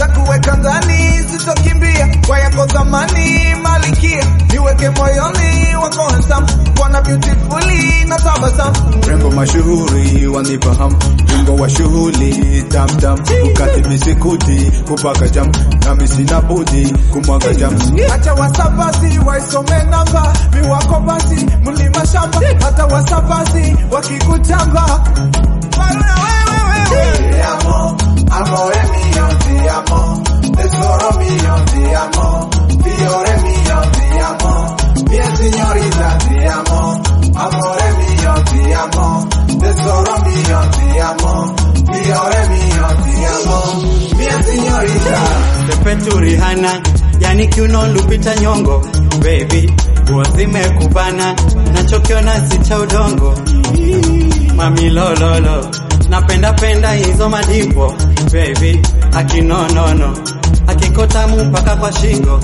nitakuweka ndani, sitokimbia kwa yako zamani, malikia niweke moyoni wako handsome, bwana beautifully na tabasamu, Rembo mashuhuri wanifahamu, wingo wa shughuli tamtam, ukati misikuti kupaka jam, nami sina budi kumwaga jam. hata wasabasi waisome namba miwako basi mlima shamba, hata wasabasi wakikutamba Baruna wewe wewe Ti amo, amore mio, ti amo, tesoro mio, ti amo, fiore mio, ti amo, mia signorina, ti amo, amore mio, ti amo, tesoro mio, ti amo, fiore mio, ti amo, mia signorina. Pepetu Rihanna, yani kiuno Lupita Nyongo, baby nguo zimekubana, nachokiona si cha udongo. Mami lololo, napenda penda hizo madipo, baby akinonono, akikotamu mpaka kwa shingo.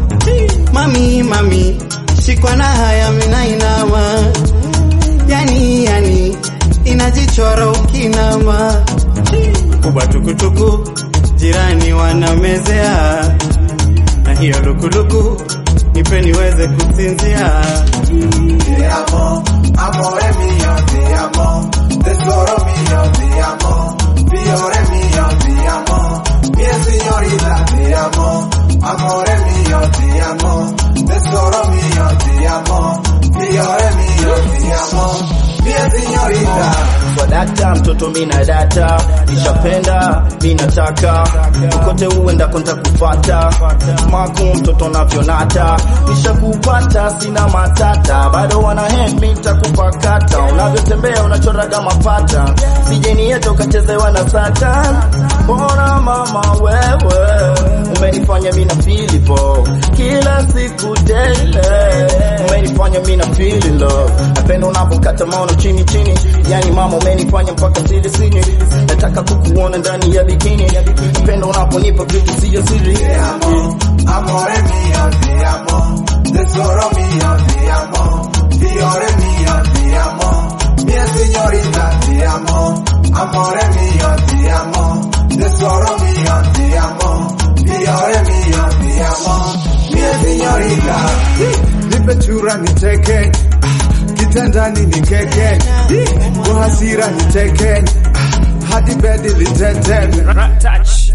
Mami mami, shikwa na haya mina inama, yani yani inajichora ukinama kubwa tukutuku, jirani wanamezea, na hiyo lukuluku nipe niweze kusinzia. Ti amo, amore mio, ti amo, tesoro mio, ti amo, fiore mio, ti amo, mia signorina, ti amo, amore mio, ti amo, tesoro mio, ti amo, fiore mio, ti amo, mia signorina. swadakta mtoto mina data nishapenda minataka kokote uendako ntakupata maku mtoto navyonata nishakupata sina matata bado wana hemi takupakata unavyotembea unachoraga mapata sijeni yetu ukachezewa na satan bora mama wewe umenifanya mina filipo kila siku daily umenifanya mina feel in love napenda unapokata maono chini chini yani mama umenifanya mpaka siri siri nataka kukuona ndani ya bikini napenda unaponipa vitu siyo siri Ti amo, amore mio, ti amo, tesoro mio, ti amo, fiore mio, ti amo, mia signorina, ti amo, amore mio, ti amo, tesoro mio, ti amo, fiore mio, ti amo, mia signorina. Nipe chura niteke, ah, kitandani nikeke, kwa hasira niteke, ah, hadi bedi litete. Touch.